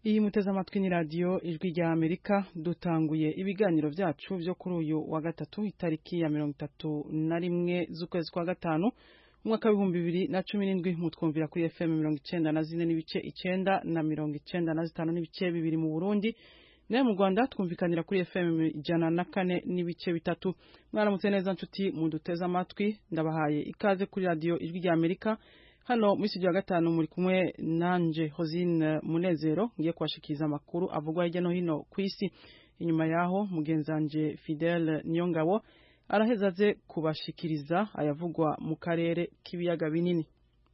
iyi muteze amatwi ni radiyo ijwi rya amerika dutanguye ibiganiro byacu byo kuri uyu wa gatatu itariki ya mirongo itatu na rimwe z'ukwezi kwa gatanu umwaka w'ibihumbi bibiri na cumi n'indwi mutwumvira kuri fm mirongo icenda na zine n'ibice icenda na mirongo icenda na zitanu n'ibice bibiri mu burundi nayo mu rwanda twumvikanira kuri fm ijana na kane n'ibice bitatu mwaramutse neza nshuti muduteze amatwi ndabahaye ikaze kuri radiyo ijwi rya amerika hano muri studio ya gatanu muri kumwe nanje hosine munezero ngiye kubashikiriza amakuru avugwa hirya no hino ku isi inyuma yaho mugenzanje fidele niyongabo araheza aze kubashikiriza ayavugwa mu karere k'ibiyaga binini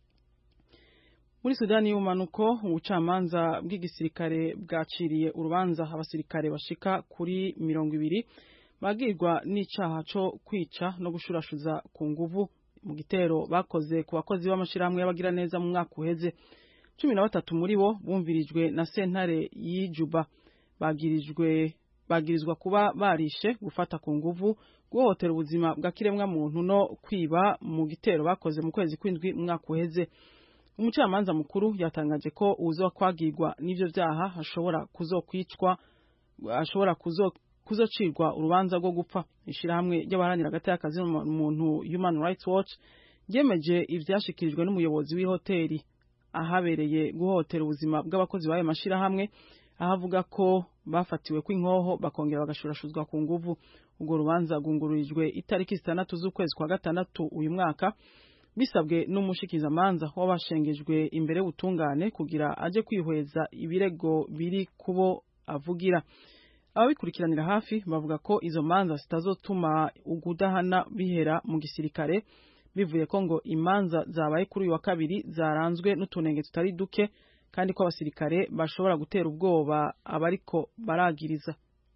muri sudani y'ubumanuko ubucamanza bw'igisirikare bwaciriye urubanza abasirikare bashika kuri mirongo ibiri bagirwa n'icaha co kwica no gushurashuza ku nguvu mu gitero bakoze ku bakozi b'amashirahamwe y'abagiraneza mu mwaka uheze cumi na batatu muri bo bumvirijwe na sentare y'ijuba bagirijwe bagirizwa kuba barishe gufata ku nguvu guhohotera ubuzima bwa kiremwa muntu no kwiba mu gitero bakoze mu kwezi kw'indwi mu mwaka uheze umucamanza mukuru yatangaje ko uzo kwagirwa n'ivyo vyaha ashobora kuzokwicwa ashobora kuzo kuzocirwa urubanza rwo gupfa ishirahamwe ry'abaharanira hagati y'akazi muntu Human Rights Watch ryemeje ivyashikirijwe n'umuyobozi w'ihoteli ahabereye guhotera ubuzima bw'abakozi b'ayo mashirahamwe aho avuga ko bafatiwe kw'inkoho bakongera bagashurashuzwa ku nguvu urwo rubanza rwungururijwe itariki zitandatu z'ukwezi kwa gatandatu uyu mwaka bisabwe n'umushikizamanza w'abashengejwe imbere y'ubutungane kugira aje kwihweza ibirego biri kubo avugira ababikurikiranira hafi bavuga ko izo manza zitazotuma ugudahana bihera mu gisirikare bivuye ko ngo imanza zabaye kuri uyu wa kabiri zaranzwe n'utunenge tutari duke kandi ko abasirikare bashobora gutera ubwoba abariko baragiriza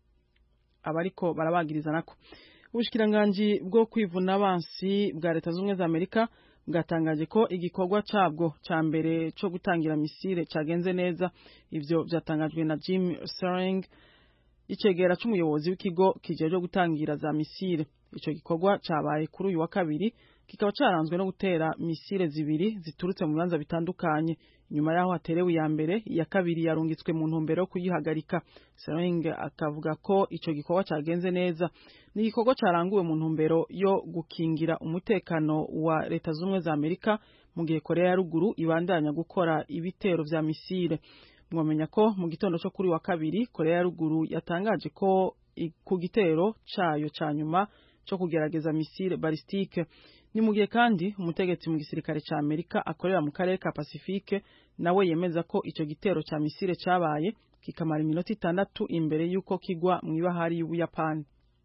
abariko barabagiriza nako ubushikiranganji bwo kwivuna abansi bwa leta z'ubumwe za amerika bwatangaje ko igikorwa cabwo ca mbere co gutangira misile cagenze neza ivyo vyatangajwe na jim sering icegera c'umuyobozi w'ikigo kijejwe gutangira za misile ico gikorwa cabaye kuri uyu wa kabiri kikaba caranzwe no gutera misile zibiri ziturutse mu bibanza bitandukanye inyuma yaho haterewe iya mbere iya kabiri yarungitswe mu ntumbero yo kuyihagarika Sering akavuga ko ico gikorwa cagenze neza ni igikorwa caranguwe mu ntumbero yo gukingira umutekano wa leta z'ubumwe za amerika mu gihe korea ya ruguru ibandanya gukora ibitero vya misile mwamenya ko mu gitondo cyo kuri wa kabiri korea ya ruguru yatangaje ko ku gitero cayo ca nyuma cyo kugerageza misile balistike ni mu gihe kandi umutegetsi mu gisirikare ca amerika akorera mu karere ka pacifique nawe yemeza ko ico gitero ca misile cabaye kikamara iminota itandatu imbere y'uko kigwa mu ibahari y'ubuyapani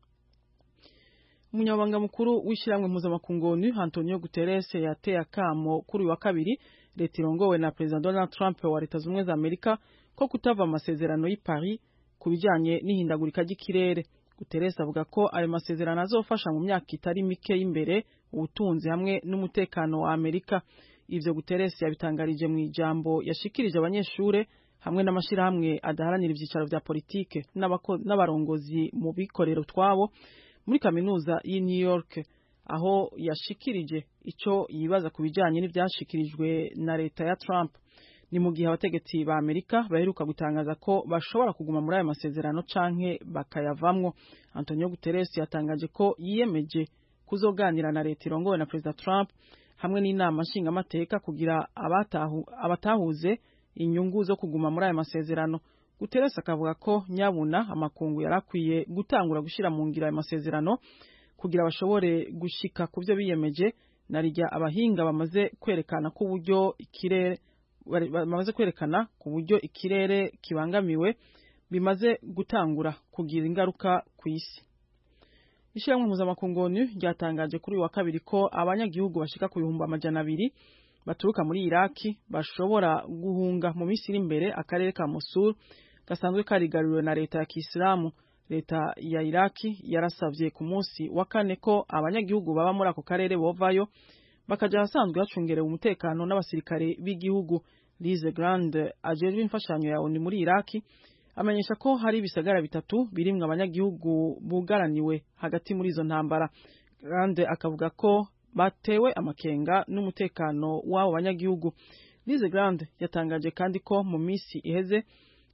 umunyamabanga mukuru w'ishyirahamwe mpuzamakungu onu antonio guterres yateye akamo kuri uyu wa kabiri leta irongowe na perezida donald trump wa leta z'ubumwe za amerika ko kutava amasezerano y'i paris ku bijanye n'ihindagurika ry'ikirere guterres avuga ko ayo masezerano azofasha mu myaka itari mike y'imbere ubutunzi hamwe n'umutekano wa amerika ivyo guterres yabitangarije mu ijambo yashikirije abanyeshure hamwe n'amashirahamwe adaharanira ivyicaro vya politike n'abarongozi mu bikorero twabo muri kaminuza y'i New York aho yashikirije ico yibaza ku bijanye n'ivyashikirijwe na leta ya Trump ni mu gihe abategetsi ba Amerika baheruka gutangaza ko bashobora kuguma muri ayo masezerano canke bakayavamwo Antonio Guterres yatangaje ko yiyemeje kuzoganira na leta irongowe na Perezida Trump hamwe n'inama nshingamateka kugira abatahu, abatahuze inyungu zo kuguma muri ayo masezerano Guterres akavuga ko nyabuna amakungu yarakwiye gutangura gushira mu ngira ayo masezerano kugira bashobore gushika ku byo biyemeje narijya abahinga bamaze kwerekana ko uburyo ikirere bamaze kwerekana ku buryo ikirere kibangamiwe bimaze gutangura kugira ingaruka ku isi ishyirahamwe mpuzamakungu onu ryatangaje kuri uyu wa kabiri ko abanyagihugu bashika ku bihumbi amajana abiri baturuka muri iraki bashobora guhunga mu minsi iri imbere akarere ka mosul gasanzwe karigariwe na leta ya kisilamu leta ya iraki yarasavye ku munsi wa kane ko abanyagihugu baba muri ako karere bovayo bakaja ahasanzwe hacungerewe umutekano n'abasirikare b'igihugu Lise Grande ajejwe imfashanyo ya ONU muri Iraki amenyesha ko hari ibisagara bitatu birimwo abanyagihugu bugaraniwe hagati muri izo ntambara Grande akavuga ko batewe amakenga n'umutekano w'abo banyagihugu Lise Grande yatangaje kandi ko mu misi iheze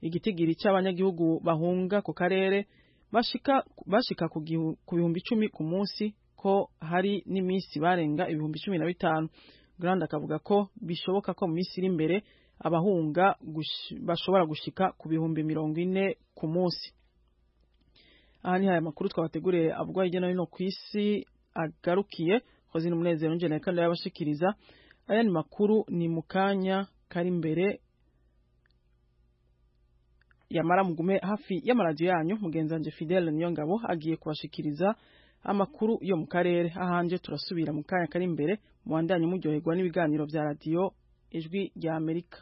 igitigiri cy'abanyagihugu bahunga ku karere bashika bashika ku bihumbi icumi ku munsi ko hari n'iminsi barenga ibihumbi cumi na bitanu Grande akavuga ko bishoboka ko mu minsi iri imbere abahunga gush, bashobora gushika ku bihumbi mirongo ine ku munsi aha ni haya makuru twabateguriye avugwa hirya no hino ku isi agarukiye hozi n'umunezero njye kandi yabashikiriza aya ni makuru ni mu kanya kari imbere yamara mugume hafi y'amaradiyo yanyu mugenzi wanjye Fidele niyo ngabo agiye kubashikiriza amakuru yo mu karere ahanje turasubira mu kanya kari imbere muwandanye muryoherwa n'ibiganiro bya radiyo ijwi rya Amerika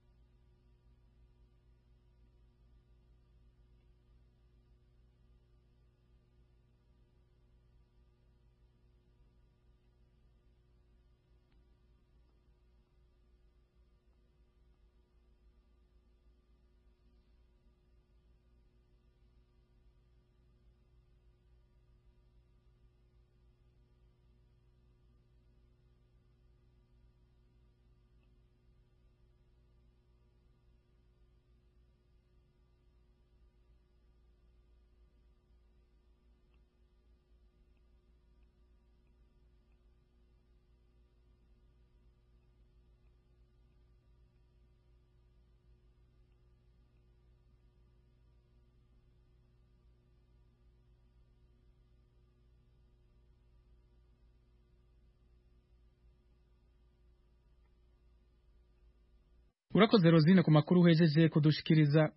urakoze rozine ku makuru uhejeje kudushikiriza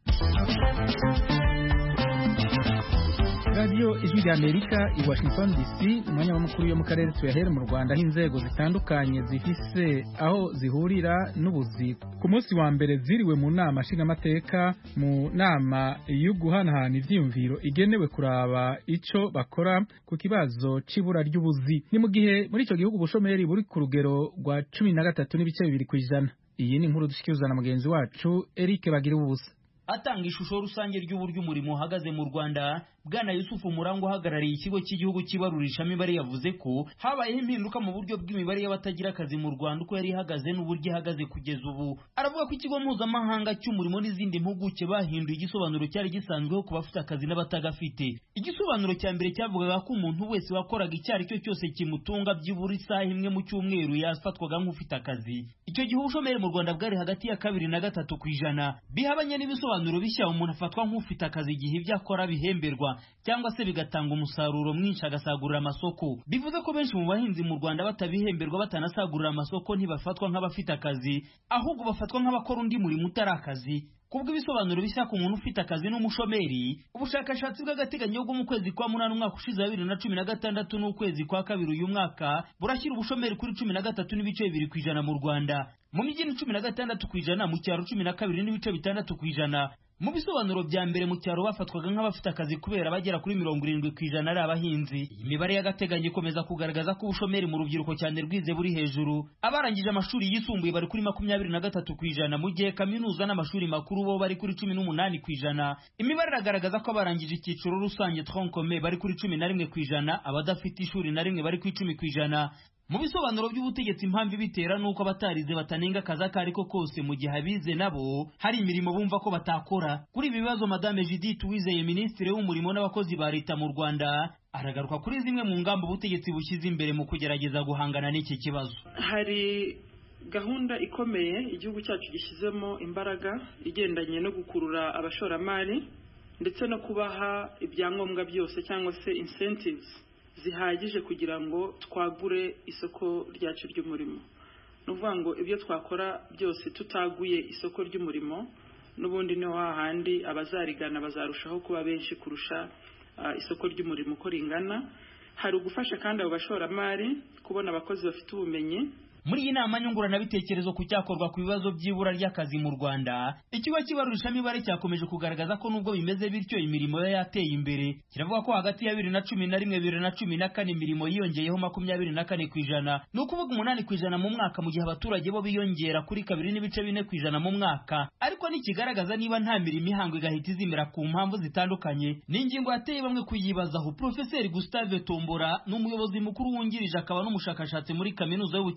radiyo ijwi rya amerika i washington dc umwanya w'amakuru yo mu karere tuyahere mu rwanda aho inzego zitandukanye zifise aho zihurira n'ubuzi ku munsi wa mbere ziriwe mu nama nshingamateka mu nama yo guhanahana ivyiyumviro igenewe kuraba ico bakora ku kibazo c'ibura ry'ubuzi ni mu gihe muri ico gihugu ubushomeri buri ku rugero rwa cumi na gatatu n'ibice bibiri kw'ijana iyi ni inkuru dushyikirizwa na mugenzi wacu Eric bagira ubusa atanga ishusho rusange ry'uburyo umurimo uhagaze mu Rwanda bwana Yusufu Murango uhagarariye ikigo cy'igihugu cy'ibarurishamibare yavuze ko habayeho impinduka mu buryo bw'imibare y'abatagira akazi mu Rwanda uko yari ihagaze n'uburyo ihagaze kugeza ubu aravuga ko ikigo mpuzamahanga cy'umurimo n'izindi mpuguke bahinduye igisobanuro cyari gisanzweho ku bafite akazi n'abatagafite igisobanuro cya mbere cyavugaga ko umuntu wese wakoraga icyo ari cyo cyose kimutunga byibura isaha imwe mu cyumweru yafatwaga nk'ufite akazi icyo gihe ubushomeri mu Rwanda bwari hagati ya kabiri na gatatu ku ijana bihabanye n'ibisobanuro bishya umuntu afatwa nk'ufite akazi igihe ibyo akora bihemberwa cyangwa se bigatanga umusaruro mwinshi agasagurira amasoko bivuze ko benshi mu bahinzi mu Rwanda batabihemberwa batanasagurira amasoko ntibafatwa nk'abafite akazi ahubwo bafatwa nk'abakora undi murimo utari akazi kubwo ibisobanuro bishya ku muntu ufite akazi n'umushomeri ubushakashatsi bw'agateganyo bwo mu kwezi kwa munani umwaka ushize wa bibiri na cumi na gatandatu n'ukwezi kwa kabiri uyu mwaka burashyira ubushomeri kuri cumi na gatatu n'ibice bibiri ku ijana mu rwanda mu mijyi ni cumi na gatandatu ku ijana mu cyaro cumi na kabiri n'ibice bitandatu ku ijana mu bisobanuro bya mbere mu cyaro bafatwaga nk'abafite akazi kubera bagera kuri mirongo irindwi ku ijana ari abahinzi iyi mibare y'agateganyo ikomeza kugaragaza ko ubushomeri mu rubyiruko cyane rwize buri hejuru abarangije amashuri yisumbuye bari kuri makumyabiri na gatatu ku ijana mu gihe kaminuza n'amashuri makuru bo bari kuri cumi n'umunani ku ijana imibare iragaragaza ko abarangije icyiciro rusange tronkome bari kuri cumi na rimwe ku ijana abadafite ishuri na rimwe bari ku icumi ku ijana mu bisobanuro by'ubutegetsi impamvu ibitera nuko abatarize batanenga akazi ako ari ko kose mu gihe abize nabo hari imirimo bumva ko batakora kuri ibi bibazo madame Judith Uwizeye minisitiri w'umurimo n'abakozi ba leta mu Rwanda aragaruka kuri zimwe mu ngamba ubutegetsi bushyize imbere mu kugerageza guhangana n'iki kibazo hari gahunda ikomeye igihugu cyacu gishyizemo imbaraga igendanye no gukurura abashoramari ndetse no kubaha ibyangombwa byose cyangwa se incentives zihagije kugira ngo twagure isoko ryacu ry'umurimo ni ukuvuga ngo ibyo twakora byose tutaguye isoko ry'umurimo n'ubundi niho hahandi abazarigana bazarushaho kuba benshi kurusha isoko ry'umurimo uko ringana hari ugufasha kandi abo bashoramari kubona abakozi bafite ubumenyi muri iyi nama nyunguranabitekerezo ku cyakorwa ku bibazo by'ibura ry'akazi mu Rwanda ikigo cy'ibarurishamibare cyakomeje kugaragaza ko nubwo bimeze bityo imirimo yo yateye imbere kiravuga ko hagati ya bibiri na cumi na rimwe bibiri na cumi na kane imirimo yiyongeyeho makumyabiri na kane ku ijana ni ukuvuga umunani ku ijana mu mwaka mu gihe abaturage bo biyongera kuri kabiri n'ibice bine ku ijana mu mwaka ariko ntikigaragaza niba nta mirimo ihangwa igahita izimira ku mpamvu zitandukanye ni ingingo yateye bamwe kuyibazaho Profeseri Gustave Tombora ni umuyobozi mukuru wungirije akaba n'umushakashatsi muri kaminuza y'ubukerarugendo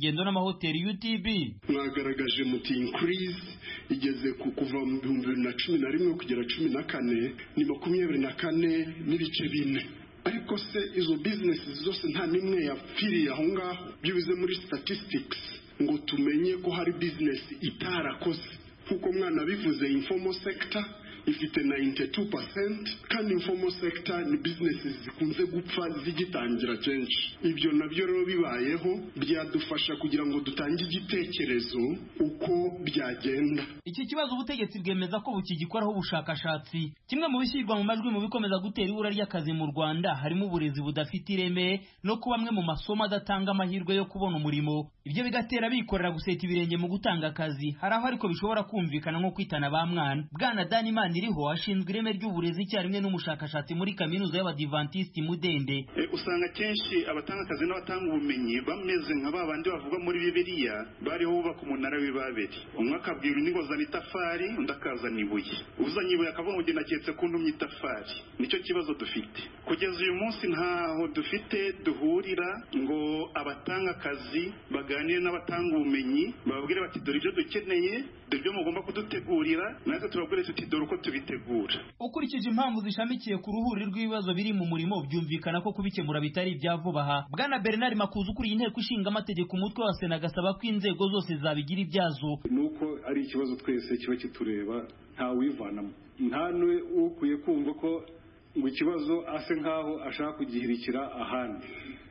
y'ingendo n'amahoteli UTB mwagaragaje muti increase igeze ku kuva mu bihumbi bibiri na cumi na rimwe kugera cumi na kane ni makumyabiri na kane n'ibice bine ariko se izo bizinesi zose nta n'imwe yapfiriye aho ngaho byibuze muri statistics ngo tumenye ko hari bizinesi itarakoze nk'uko mwana bivuze informal sector ifite 92% kandi informal sector ni businesses zikunze gupfa zigitangira kenshi ibyo nabyo rero bibayeho byadufasha kugira ngo dutange igitekerezo uko byagenda iki kibazo ubutegetsi bwemeza ko bukigikoraho ubushakashatsi kimwe mu bishyirwa mu majwi mu bikomeza gutera ibura ry'akazi mu Rwanda harimo uburezi budafite ireme no kuba amwe mu masomo adatanga amahirwe yo kubona umurimo ibyo bigatera bikorera guseta ibirenge mu gutanga akazi hari aho ariko bishobora kumvikana nko kwitana ba mwana bwana Danimana iriho ashinzwe ireme ry'uburezi icyarimwe n'umushakashatsi muri kaminuza y'abadivantisiti mudende usanga kenshi abatanga akazi n'abatanga ubumenyi bameze nka ba bandi bavuga muri bibiliya bariho bubaka umunara w'ibaberi umwe akabwira undi ngo zana itafari undi akazana ibuye uzanye ibuye akavuga ngo genda aketse ko ndumye itafari nicyo kibazo dufite kugeza uyu munsi ntaho dufite duhurira ngo abatanga akazi baganire n'abatanga ubumenyi bababwire bati dore ibyo dukeneye dore ibyo mugomba kudutegurira natwe tubabwire tuti dore uko tubitegura ukurikije impamvu zishamikiye ku ruhuri rw'ibibazo biri mu murimo byumvikana ko kubikemura bitari ibya vuba aha bwana bernard makuza ukuriye inteko ishinga amategeko umutwe wa sena agasaba ko inzego zose zabigira ibyazo ni uko ari ikibazo twese kiba kitureba ntawivanamo nta n'uwe ukwiye kumva ko ngo ikibazo ase nk'aho ashaka kugihirikira ahandi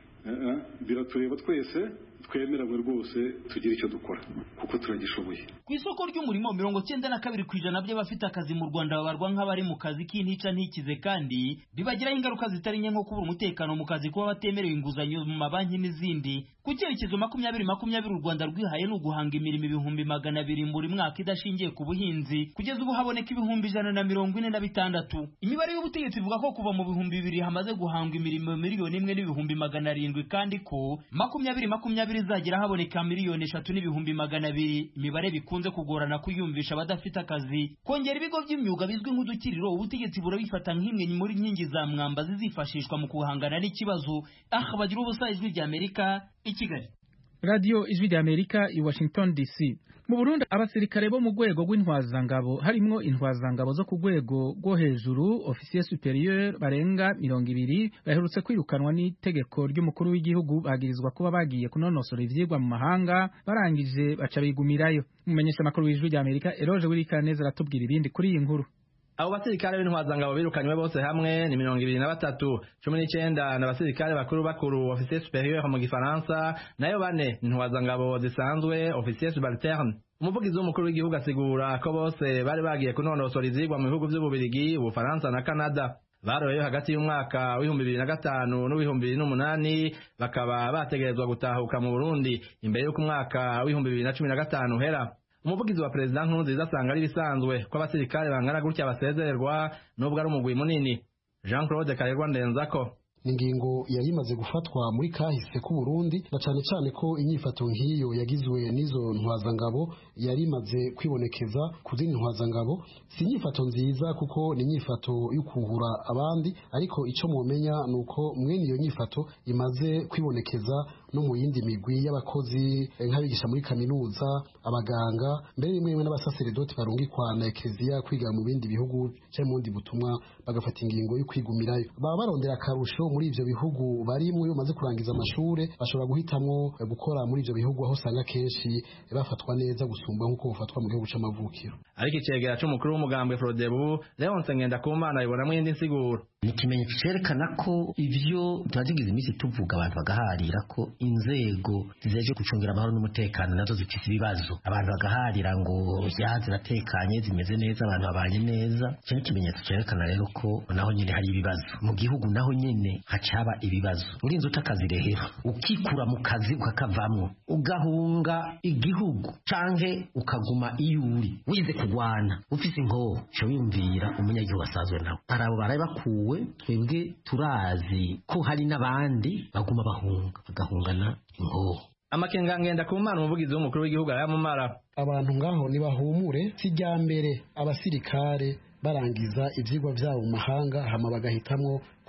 biratureba twese twemeranywe rwose tugira icyo dukora kuko turagishoboye ku isoko ry'umurimo mirongo cyenda na kabiri ku ijana by'abafite akazi mu rwanda babarwa nk'abari mu kazi k'intica ntikize kandi bibagiraho ingaruka zitari nke nko kubura umutekano mu kazi kuba batemerewe inguzanyo mu mabanki n'izindi ku cyerekezo makumyabiri makumyabiri u rwanda rwihaye ni uguhanga imirimo ibihumbi magana abiri buri mwaka idashingiye ku buhinzi kugeza ubu haboneka ibihumbi ijana na mirongo ine na bitandatu imibare y'ubutegetsi ivuga ko kuva mu bihumbi bibiri hamaze guhangwa imirimo miliyoni imwe n'ibihumbi magana arindwi kandi ko makumyabiri makumyabiri izagera haboneka miliyoni eshatu n'ibihumbi magana abiri imibare bikunze kugorana kuyumvisha abadafite akazi kongera ibigo by'imyuga bizwi nk'udukiriro ubutegetsi burabifata nk'imwe muri nkingi za mwamba zizifashishwa mu guhangana n'ikibazo aha bagira ubusa ijwi rya amerika i kigali radiyo ijwi rya amerika i washington dc mu burundi abasirikare bo mu rwego rw'intwazangabo harimwo intwazangabo zo ku rwego rwo hejuru ofisiye superieur barenga mirongo ibiri baherutse kwirukanwa n'itegeko ry'umukuru w'igihugu bagirizwa kuba bagiye kunonosora ivyigwa mu mahanga barangije baca bigumirayo umumenyesha makuru w'ijwi rya amerika eroje wirikaneza aratubwira ibindi kuri iyi nkuru abo basirikare b'intwazangabo birukanywe bose hamwe ni mirongo ibiri na batatu cumi n'icenda ni abasirikare bakuru bakuru ofisiye superieur mu gifaransa nayo bane ni intwazangabo zisanzwe ofisiye subalterne umuvugizi w'umukuru w'igihugu asigura ko bose bari bagiye kunonosora ivyigwa mu bihugu vy'ububirigi ubufaransa na canada baroyeyo hagati y'umwaka w'ibihumbi bibiri na gatanu n'uw'ibihumbi bibiri n'umunani bakaba bategerezwa gutahuka mu burundi imbere y'uko umwaka w'ibihumbi bibiri na cumi na gatanu uhera umuvugizi wa perezida nkurunziza asanga ari ibisanzwe ko abasirikare bangana gutya basezererwa n'ubwo ari umugwi munini jean claude karerwa ndenzako ingingo yari imaze gufatwa muri kahise k'u Burundi na cyane cyane ko inyifato nk'iyo yagizwe n'izo ntwazangabo yari imaze kwibonekeza ku zindi ntwazangabo si inyifato nziza kuko ni inyifato yo kuhura abandi ariko icyo mumenya ni uko mwene iyo nyifato imaze kwibonekeza no mu yindi migwi y'abakozi nk'abigisha muri kaminuza abaganga mbere rimwe rimwe n'abasaseredoti barungikwa na ekereziya kwiga mu bindi bihugu cyangwa mu bundi butumwa bagafata ingingo yo kwigumirayo baba barondera akarusho muri ivyo bihugu barimwo iyo bamaze kurangiza amashure bashobora guhitamwo gukora muri ivyo bihugu aho usanga kenshi bafatwa neza gusumba nk'uko bufatwa mu gihugu c'amavukiro ariko icegera c'umukuru w'umugambwe frodebu leonse ngendakumana abibonamwo iyindi nsiguro ni ikimenyetso cerekana ko ivyo tumazigize iminsi tuvuga abantu bagaharira ko inzego zijeje gucungira amahoro n'umutekano nazo zifise ibibazo abantu bagaharira ngo ya ziratekanye zimeze neza abantu babanye neza ico ni ikimenyetso cerekana rero ko naho nyene hari ibibazo mu gihugu naho nyene hacaba ibibazo urinze utakazi rero ukikura mu kazi ukakavamwo ugahunga igihugu canke ukaguma iyo uri wize kugwana ufise inkoho co wiyumvira umunyagihugu asanzwe nawe hari abo baraye bakuwe twebwe turazi ko hari n'abandi baguma bahunga bagahungana inkoho amakenga ngenda ku mana umuvugizi w'umukuru w'igihugu arayamumara abantu ngaho nibahumure si mbere abasirikare barangiza ivyigwa vyabo mu mahanga hama bagahitamwo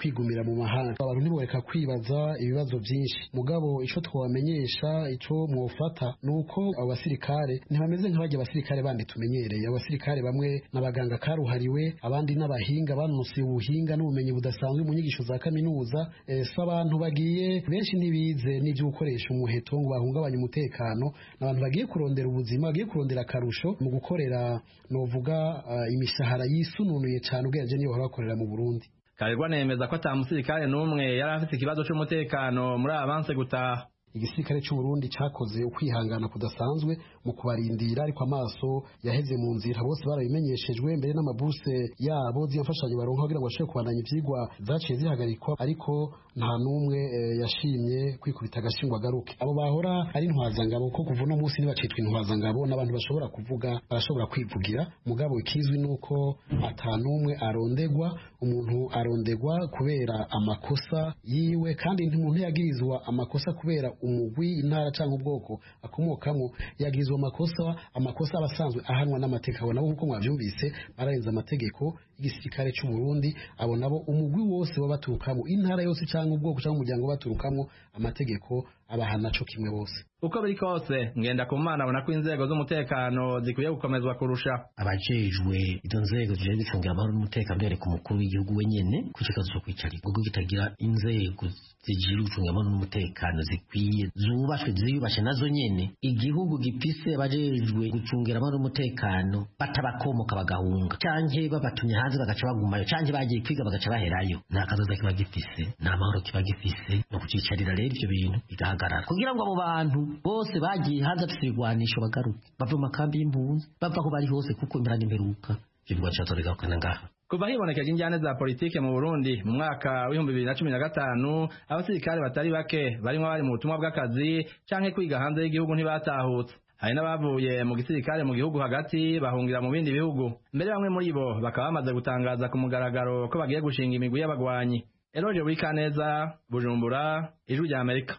kwigumira mu mahanga abantu ntiboreka kwibaza ibibazo byinshi mugabo ico twabamenyesha ico mwofata ni uko abo basirikare ntibameze nk'abajya abasirikare bandi tumenyereye abasirikare bamwe n'abaganga karuhariwe abandi n'abahinga banusiye ubuhinga n'ubumenyi budasanzwe mu nyigisho za kaminuza eh, so abantu bagiye benshi ntibize n'ibyo gukoresha umuheto ngo bahungabanye umutekano n'abantu bagiye kurondera ubuzima bagiye kurondera akarusho mu gukorera novuga uh, imishahara yisununuye cyane ubwenge niyo bahora bakorera mu Burundi Karirwa nemeza ko ata musirikare n'umwe yari afite ikibazo c'umutekano muri avanse gutaha igisirikare cy'u Burundi cyakoze ukwihangana kudasanzwe mu kubarindira ariko amaso yaheze mu nzira bose barabimenyeshejwe mbere n'amabuse yabo z'imfashanyo baronka kugira ngo bashobore kubandanya ivyigwa zaciye zihagarikwa ariko nta n'umwe e, yashimye kwikubita agashingwa garuke abo bahora ari intwazangabo ko kuva uno munsi ntibacitwa intwazangabo n'abantu bashobora kuvuga barashobora kwivugira mugabo ikizwi nuko ata n'umwe arondegwa umuntu arondegwa kubera amakosa yiwe kandi umuntu yagirizwa amakosa kubera umugwi intara cyangwa ubwoko akomokamo yagirizwa amakosa amakosa abasanzwe ahanwa n'amategeko abo nabo nk'uko mwabyumvise bararenze amategeko y'igisirikare cy'u Burundi abo nabo umugwi wose wabaturukamo intara yose cyangwa ubwoko cyangwa umuryango baturukamo amategeko abahana co kimwe bose uko biri kose ngenda ku mana abona ko inzego z'umutekano zikwiye gukomezwa kurusha abajejwe izo nzego zije zicungira amahoro n'umutekano bereka umukuru w'igihugu wenyene ku kibazo cyo kwicara igihugu kitagira inzego zijira gucunga amahoro n'umutekano zikwiye zubashwe ziyubashe nazo nyene igihugu gifise abajejwe gucungira amahoro n'umutekano batabakomoka bagahunga canke babatumye hanze bagaca bagumayo canke bagiye kwiga bagaca baherayo nta kazoza kiba gifise nta mahoro kiba gifise no kucicarira rero ivyo bintu bigahagarara kugira ngo abo bantu bose bagiye hanze bafite ibigwanisho bagaruke bava mu makambi y'impunzi bava aho bari hose kuko imbera n'imperuka ivyo bigwanisho bigarukana ngaha kuva hibonekeje injyane za politike mu Burundi mu mwaka w'ibihumbi bibiri na cumi na gatanu abasirikare batari bake barimo bari mu butumwa bw'akazi canke kwiga hanze y'igihugu ntibatahutse hari n'abavuye mu gisirikare mu gihugu hagati bahungira mu bindi bihugu mbere bamwe muri bo bakaba bamaze gutangaza ku mugaragaro ko bagiye gushinga imigwi y'abagwanyi Eloge Wikaneza Bujumbura Ijwi rya Amerika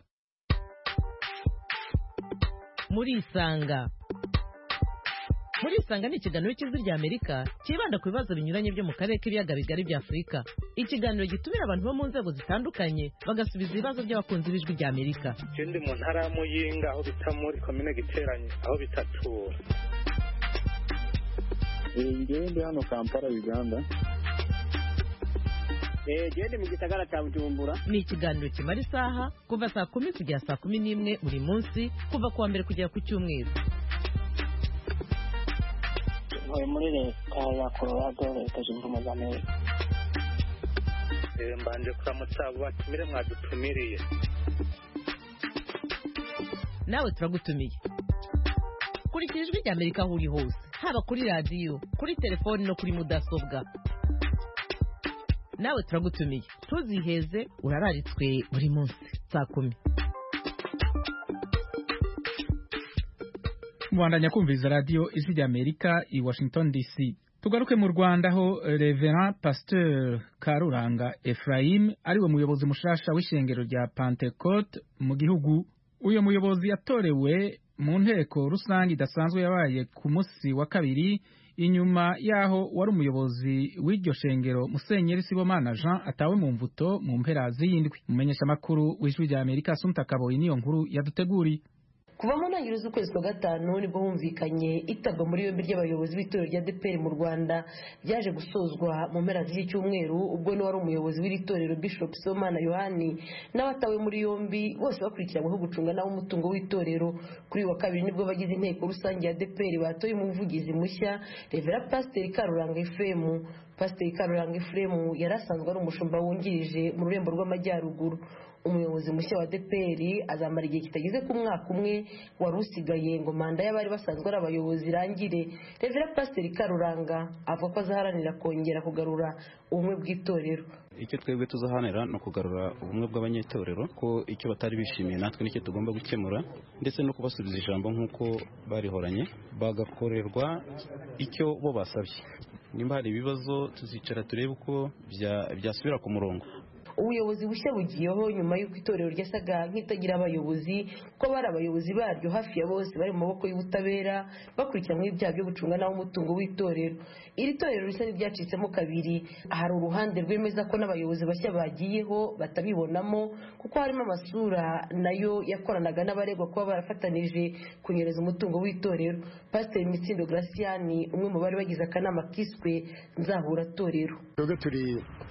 murisanga murisanga ni ikiganiro cy'ijwi rya amerika cyibanda ku bibazo binyuranye byo mu karere k'ibiyaga bigari bya afurika ikiganiro gitumira abantu bo mu nzego zitandukanye bagasubiza ibibazo by'abakunzi b'ijwi rya amerika ndi mu ntara ya muyinga aho bita muri komine giteranye aho bitatura ngewe ndi hano kampala uganda gende mu gisagara cya bujumbura ni ikiganiro kimara isaha kuva saa kumi kugera saa kumi n'imwe buri munsi kuva ku wa mbere kugera ku cyumweru ntuye muri leta ya colorado leta zunze ubumwe za amerika mbanje kuramutsa abo batumire mwadutumiriye nawe turagutumiye kurikira ijwi rya amerika aho uri hose haba kuri radiyo kuri telefoni no kuri mudasobwa nawe turagutumiye ntuziheze urararitswe buri munsi saa kumi mubandanya kumviriza radiyo ijwi rya amerika i washington dc tugaruke mu rwanda aho reverend pasteur karuranga ephraim ariwe muyobozi mushasha w'ishengero rya pentecote mu gihugu uyu muyobozi yatorewe mu nteko rusange idasanzwe yabaye ku munsi wa kabiri inyuma yaho wari umuyobozi w'iryo shengero musenyeri sibomana jean atawe mu mvuto mu mpera z'iyindwi umumenyesha makuru w'ijwi rya amerika asumta kaboyi niyo nkuru yaduteguriye kuva mu ntangiriro z'ukwezi kwa gatanu nibwo humvikanye itabwa muri yombi ry'abayobozi b'itorero rya deperi mu rwanda ryaje gusozwa mu mpera z'iki cyumweru ubwo n'uwari umuyobozi w'iri torero bishop somana yohani n'abatawe muri yombi bose bakurikiranyweho gucunga nawe umutungo w'itorero kuri uyu wa kabiri nibwo bagize inteko rusange ya deperi batoye umuvugizi mushya revera pasiteri karuranga efuremu pasiteri karuranga efuremu yari asanzwe ari umushumba wungirije mu rurembo rw'amajyaruguru umuyobozi mushya wa deperi azamara igihe kitageze ku mwaka umwe wari usigaye ngo manda y'abari basanzwe ari abayobozi irangire revera pasiteri karuranga avuga ko azaharanira kongera kugarura ubumwe bw'itorero icyo twebwe tuzahanira ni ukugarura ubumwe bw'abanyetorero ko icyo batari bishimiye natwe nicyo tugomba gukemura ndetse no kubasubiza ijambo nk'uko barihoranye bagakorerwa icyo bo basabye nimba hari ibibazo tuzicara turebe uko byasubira ku murongo ubuyobozi bushya bugiyeho nyuma y'uko itorero ryasaga nk'itagira abayobozi kuko bari abayobozi baryo hafi ya bose bari mu maboko y'ubutabera bakurikiranyweho ibyaha byo gucunga nabi umutungo w'itorero iri torero risa n'iryacitsemo kabiri hari uruhande rwemeza ko n'abayobozi bashya bagiyeho batabibonamo kuko harimo amasura nayo yakoranaga n'abaregwa kuba barafatanije kunyereza umutungo w'itorero pasiteri mitsindo graciani umwe mu bari bagize akanama kiswe nzahuratorero twebwe turi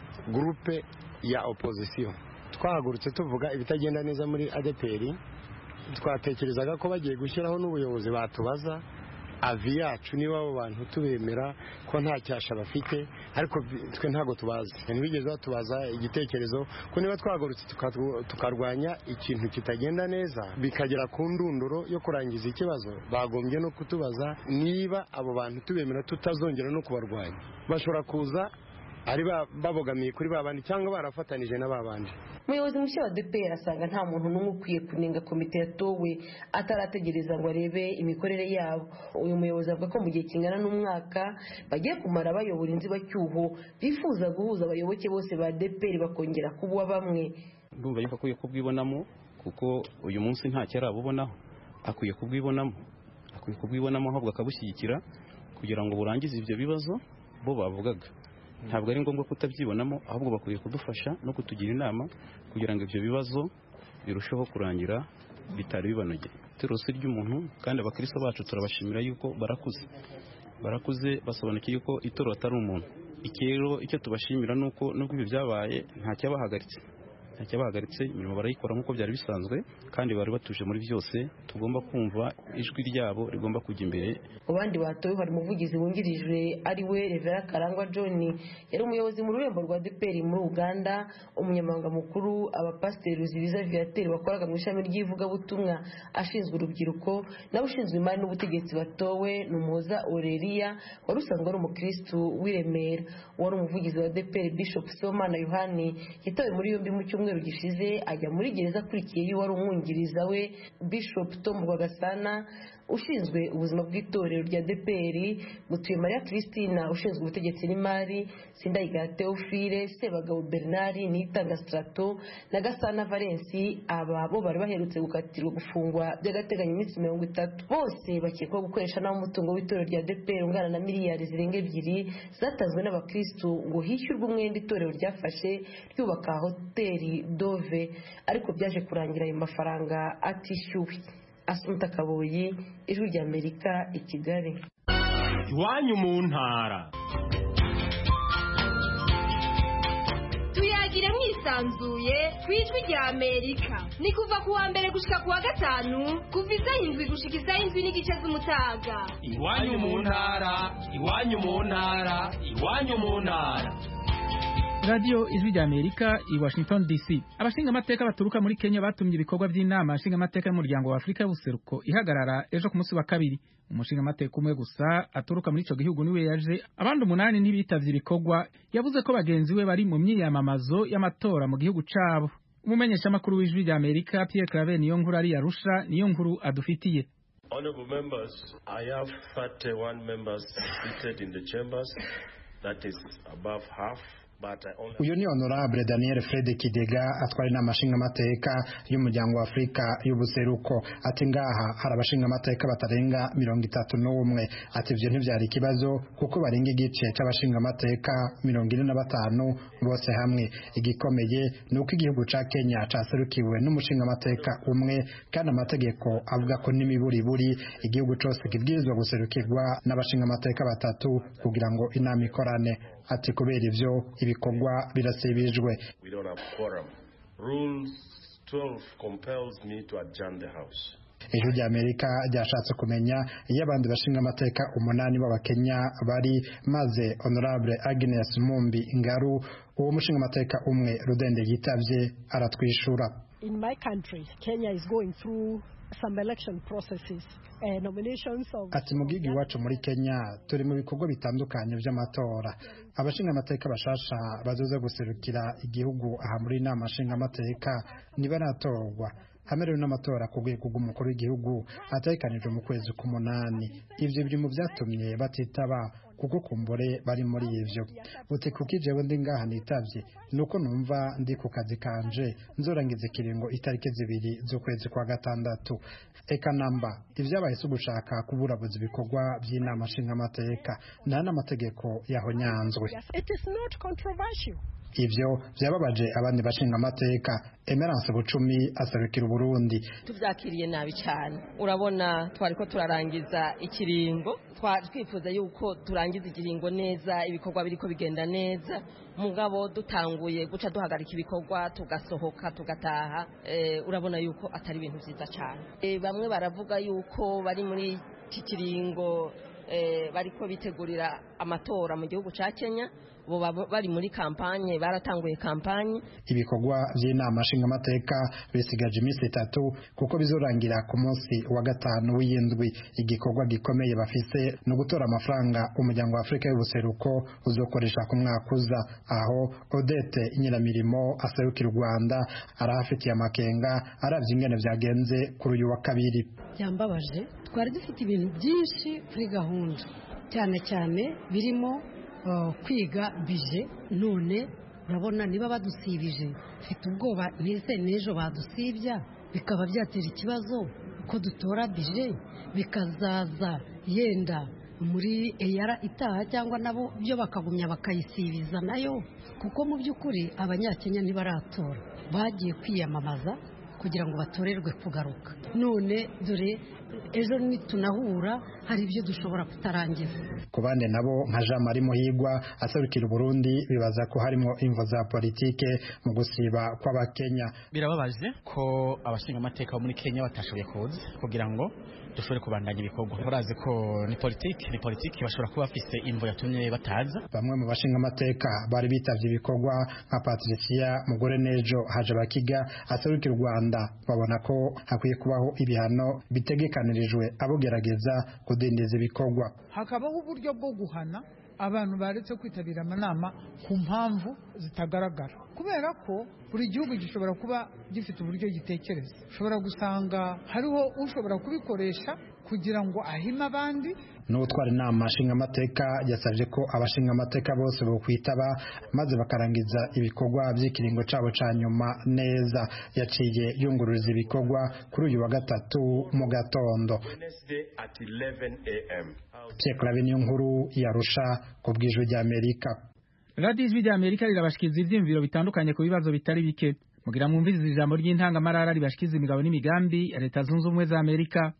gurupe ya opozisiyo twahagurutse tuvuga ibitagenda neza muri adeperi twatekerezaga ko bagiye gushyiraho n'ubuyobozi batubaza avi yacu niba abo bantu tubemera ko nta cyasha bafite ariko twe ntabwo tubazi ntibigeze batubaza igitekerezo ko niba twahagurutse tukarwanya ikintu kitagenda neza bikagera ku ndunduro yo kurangiza ikibazo bagombye no kutubaza niba abo bantu tubemera tutazongera no kubarwanya bashobora kuza ari babogamiye kuri ba bandi cyangwa barafatanije na ba bandi umuyobozi mushya wa dpr asanga nta muntu n'umwe ukwiye kunenga komite yatowe atarategereza ngo arebe imikorere yabo uyu muyobozi avuga ko mu gihe kingana n'umwaka bagiye kumara bayobora inzibacyuho bifuza guhuza abayoboke bose ba dpr bakongera kuba bamwe ndumva yuko akwiye kubwibonamo kuko uyu munsi nta cyari abubonaho akwiye kubwibonamo akwiye kubwibonamo ahubwo akabushyigikira kugira ngo burangize ibyo bibazo bo bavugaga ntabwo ari ngombwa kutabyibonamo ahubwo bakwiye kudufasha no kutugira inama kugira ngo ibyo bibazo birusheho kurangira bitari bibanogeye itorero ry'umuntu kandi abakristo bacu turabashimira yuko barakuze barakuze basobanukiye ko itorero atari umuntu iki rero icyo tubashimira ni uko nubwo ibi byabaye nta cyabahagaritse nta cyabahagaritse imirimo barayikora nk'uko byari bisanzwe kandi bari batuje muri byose tugomba kumva ijwi ryabo rigomba kujya imbere mu bandi batowe hari umuvugizi wungirije ari we revera karangwa john yari umuyobozi mu rurembo rwa dpr muri uganda umunyamabanga mukuru abapasiteri ruzibiza viateri wakoraga mu ishami ry'ivugabutumwa ashinzwe urubyiruko nawe ushinzwe imari n'ubutegetsi batowe ni umuhoza oreriya wari usanzwe ari umukirisitu w'i remera wari umuvugizi wa dpr bishop somana yohani yatawe muri yombi mu cyumweru gishize ajya muri gereza akurikiye y'uwari umwungiriza we bishop tom rwagasana ushinzwe ubuzima bw'itorero rya dpr mutuye mariya christina ushinzwe ubutegetsi n'imari sindayigaya teofile sebagabo bernard nitanga strato na gasana valensi aba bo bari baherutse gukatirwa gufungwa by'agateganyo iminsi mirongo itatu bose bakekwaho gukoresha nabi umutungo w'itorero rya dpr ungana na miliyari zirenga ebyiri zatanzwe n'abakristu ngo hishyurwe umwenda itorero ryafashe ryubaka hoteli dove ariko byaje kurangira ayo mafaranga atishyuwe asunta kaboyi ijwi ry'amerika i kigali iwanyu mu ntara tuyagire mwisanzuye ku ijwi rya amerika ni kuva ku wa mbere gushika ku wa gatanu kuva isaha indwi gushika isaha indwi n'igice z'umutaga iwanyu mu ntara iwanyu mu ntara iwanyu mu ntara radiyo ijwi rya amerika i washington dc abashingamateka baturuka muri kenya batumye ibikorwa by'inama nshingamateka y'umuryango wa afurika y'ubuseruko ihagarara ejo ku munsi wa kabiri umushingamateka umwe gusa aturuka muri icyo gihugu niwe yaje abandi umunani ntibitavye ibikorwa yavuze ko bagenzi we bari mu myiyamamazo y'amatora mu gihugu cabo umumenyeshamakuru w'ijwi rya amerika pierre claver niyo nkuru ari yarusha niyo nkuru adufitiye Honorable members, I have 31 members seated in the chambers. That is above half. uyu ni honorable daniel fred kidega atwara inama nshingamateka y'umuryango wa afurika y'ubuseruko ati ngaha hari abashingamateka batarenga mirongo itatu n'umwe ati ibyo ntibyari ikibazo kuko barenga igice cy'abashingamateka mirongo ine na batanu bose hamwe igikomeye ni uko igihugu cya kenya cyaserukiwe n'umushingamateka umwe kandi amategeko avuga ko n'imiburiburi igihugu cyose kibwirizwa guserukirwa n'abashingamateka batatu kugira ngo inama ikorane ati kubera ibyo ibikorwa birasibijwe ijwi rya amerika ryashatse kumenya iyo abandi bashinga amateka umunani b'abakenya bari maze honorable agnes mumbi ngaru uwo mushinga amateka umwe rudende yitabye aratwishura in my country kenya is going through some election processes ati mu gihugu iwacu muri kenya turi mu bikorwa bitandukanye by'amatora abashinga amateka bashasha bazoze guserukira igihugu aha muri inama nshinga amateka ntibaratorwa hamerewe n'amatora ku rwego rw'umukuru w'igihugu ategekanijwe mu kwezi k'umunani ivyo biri mu vyatumye batitaba kuko kumbure bari muri ivyo uti kuko jewe ndi ngaha nitavye nuko numva ndi ku kazi kanje nzorangiza ikiringo itariki zibiri z'ukwezi kwa gatandatu eka namba ivyabaye si ugushaka kuburabuza ibikorwa vy'inama nshingamateka nta n'amategeko yahonyanzwe It is not controversial. ivyo vyababaje abandi bashinga amateka emerance bucumi aserukira uburundi tubyakiriye nabi cyane urabona twari ko turarangiza ikiringo twari twifuza yuko turangiza ikiringo neza ibikorwa biriko bigenda neza mugabo dutanguye guca duhagarika ibikorwa tugasohoka tugataha eh, urabona yuko atari ibintu vyiza cyane eh, bamwe baravuga yuko bari muri iki kiringo eh, bariko bitegurira amatora mu gihugu ca Kenya bo baba bari muri kampanye baratanguye kampanye ibikorwa vy'inama nshingamateka bisigaje iminsi itatu kuko bizorangira ku munsi wa gatanu w'iyindwi igikorwa gikomeye bafise ni ugutora amafaranga umuryango wa afurika y'ubuseruko uzokoresha ku mwaka uza aho odete nyiramirimo aserukira u rwanda arahafitiye amakenga aravye ingene vyagenze kuri uyu wa kabiri byambabaje twari dufite ibintu byinshi kuri gahunda cyane cyane birimo uh, kwiga bije none urabona niba badusibije mfite ubwoba ntese n'ejo badusibya bikaba byatera ikibazo ko dutora bije bikazaza yenda muri eyara itaha cyangwa nabo byo bakagumya bakayisibiza nayo kuko mu by'ukuri abanyakenya ntibaratora bagiye kwiyamamaza kugira ngo batorerwe kugaruka none dore ejo nitunahura hari ibyo dushobora kutarangiza ku bandi nabo nka jean marie muhigwa aserukira uburundi bibaza ko harimo imvo za politike mu gusiba kw'abakenya birababaje ko abashingamateka bo muri kenya batashoboye kuza kugira ngo dushobore kubandanya ibikorwa barazi ko ni politiki ni politiki bashobora kuba bafise imvo yatumye bataza bamwe mu bashingamateka bari bitavye ibikorwa nka patricia mugore nejo haje bakiga aserukira u rwanda babona ko hakwiye kubaho ibihano bitegekanirijwe abogerageza kudindiza ibikorwa hakabaho uburyo bwo guhana abantu baretse kwitabira amanama ku mpamvu zitagaragara kubera ko buri gihugu gishobora kuba gifite uburyo gitekereza ushobora gusanga hariho ushobora kubikoresha kugira ngo ahime abandi n'utwara inama nshingamateka yasabye ko abashingamateka bose bokwitaba maze bakarangiza ibikorwa by'ikiringo cabo ca nyuma neza yaciye yungururiza ibikorwa kuri uyu wa gatatu mu gatondo Wednesday at 11 a.m. Pierre Claver niyo nkuru yarusha ku bw'ijwi ry'Amerika radiyo ijwi rya amerika rirabashikiriza ivyiyumviro bitandukanye ku bibazo bitari bike mugira mwumvirize ijambo ry'intangamarara ribashikiriza imigabo n'imigambi ya leta zunze ubumwe za amerika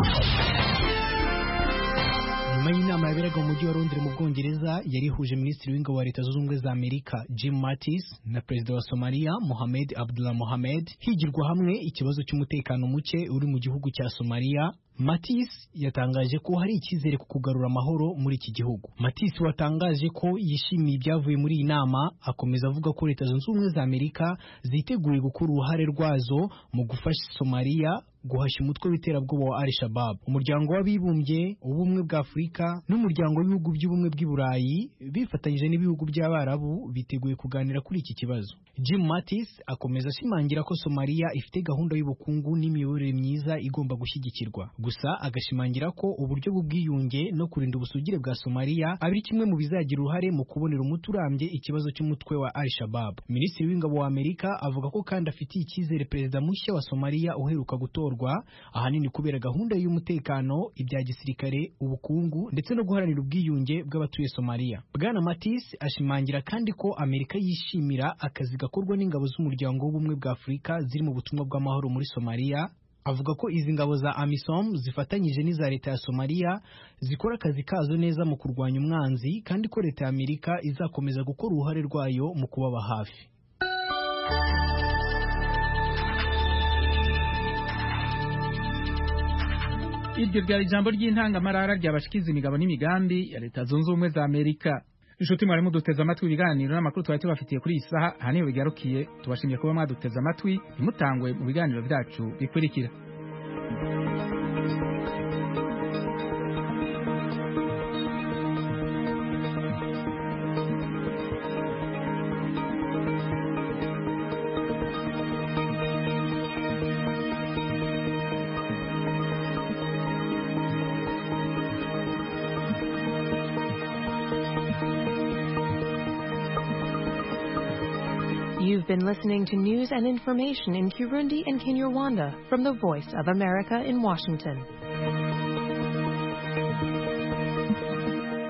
nyuma y'inama yaberaga mu mujyi wa Londres mu Bwongereza yari ihuje minisitiri w'ingabo wa leta zunze ubumwe za Amerika Jim Mattis na perezida wa Somalia Mohamed Abdullah Mohamed higirwa hamwe ikibazo cy'umutekano muke uri mu gihugu cya Somalia Mattis yatangaje ko hari icyizere ku kugarura amahoro muri iki gihugu. Mattis watangaje ko yishimiye ibyavuye muri iyi nama, akomeza avuga ko Leta Zunze Ubumwe za Amerika ziteguye gukora uruhare rwazo mu gufasha Somalia guhashya umutwe w'iterabwoba wa Al-Shabaab. Umuryango w'Abibumbye, Ubumwe bwa Afurika n'Umuryango w'Ibihugu by'Ubumwe bw'i Burayi bifatanyije n'ibihugu by'Abarabu biteguye kuganira kuri iki kibazo. Jim Mattis akomeza ashimangira ko Somalia ifite gahunda y'ubukungu n'imiyoborere myiza igomba gushyigikirwa. Gusa agashimangira ko uburyo bw'ubwiyunge no kurinda ubusugire bwa Somalia ari kimwe mu bizagira uruhare mu kubonera umuti urambye ikibazo cy'umutwe wa Al-Shabaab. Minisitiri w'Ingabo wa Amerika avuga ko kandi afitiye icyizere perezida mushya wa Somalia uheruka gutorwa ahanini kubera gahunda y'umutekano, ibya gisirikare, ubukungu ndetse no guharanira ubwiyunge bw'abatuye Somalia. Bwana Mattis ashimangira kandi ko Amerika yishimira akazi gakorwa n'ingabo z'umuryango w'ubumwe bwa Afurika ziri mu butumwa bw'amahoro muri Somalia avuga ko izi ngabo za AMISOM zifatanyije n'iza leta ya Somalia zikora akazi kazo neza mu kurwanya umwanzi kandi ko leta ya Amerika izakomeza gukora uruhare rwayo mu kubaba hafi iryo ryari ijambo ry'intangamarara ryabashikiza imigabo n'imigambi ya leta zunze ubumwe za amerika inshuti mwari muduteze amatwi ibiganiro n'amakuru twari tubafitiye kuri iyi saha aha niho bigarukiye tubashimiye kuba mwaduteze amatwi ntimutangwe mu biganiro byacu bikurikira You've been listening to news and information in Kirundi and Kinyarwanda from the Voice of America in Washington.